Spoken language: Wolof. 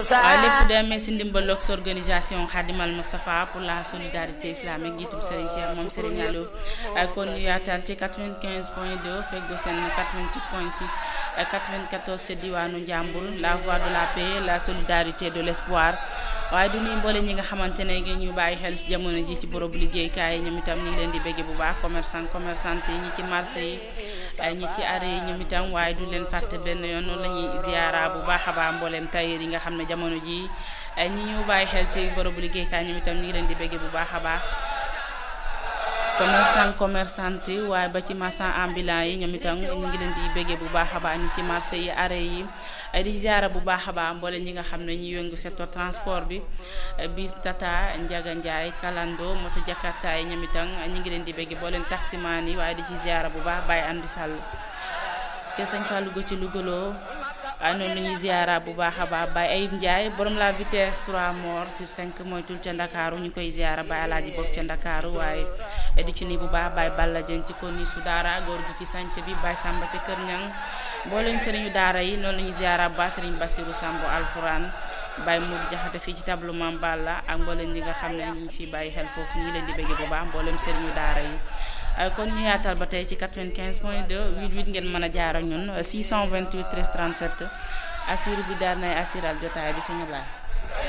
waaye lépp demee si ndimbal ak organisation Khadimal Moustapha pour la solidarité islamique njiitum Serigne Cheikh moom Serigne Aliou kon ñu yaatal ci 95 point 2 feggo seen 88 point 6 94 ca diwaanu Njàmbur la voix de la paix la solidarité de l'espoir waaye du ñuy mboole ñi nga xamante ne ñu bàyyi xel ci jamono ji ci borobu liggéeykaay yi ñoom itam ñu ngi leen di bégge bu baax commerçant commerçante yi ñi ci marché yi ñi ci arrêt yi ñoom itam waaye du leen fàtte benn yoon noonu la ñuy ziara bu baax a baax mbooleem tailleur yi nga xam ne jamono ji ñi ñu bàyyi xel ci borobu liggéeykaay ñoom itam ñu ngi leen di bégge bu baax a baax commerçant commerçante yi waaye ba ci marchand ambulant yi ñoom itam ñu ngi leen di béggee bu baax a baax ñi ci marché yi arrêt yi di ziara bu baax a baax mboole ñi nga xam ne ñu yëngu secteur transport bi bis tata njaga njaay kalando moto jakarta yi ñoom itam ñu ngi leen di béggee boo leen taximaan yi waaye di ci ziara bu baax bàyyi am di sàll ke sañ fa Louga ci Lougaloo waaye noonu la ñuy ziara bu baax a baax Baye Ayib Ndiaye borom la vitesse 3 morts sur 5 moytul ca Ndakaaru ñu koy ziara Baye Alaaji bopp ca Ndakaaru waaye di ci ni bu baax Baye Balla Dieng ci konni su daara góor gi ci sanc bi Baye Samba ca Kër Ñang mbooleem sëriñu daara yi noonu la ñuy ziara bu baax sëriñ Basiru Sambu alxuraan Baye Mour Jaxate fii ci tableau Mam Balla ak mbooleem ñi nga xam ne ñu ngi fi bàyyi xel foofu ñu ngi leen di bëgg bu baax mbooleem sëriñu daara yi kon ñu yaatal ba tey ci 95 point 2 88 ngeen mën a jaar ak ñun 628 13 37 assir bi daal nay assiral jotaay bi sëñ Ablaye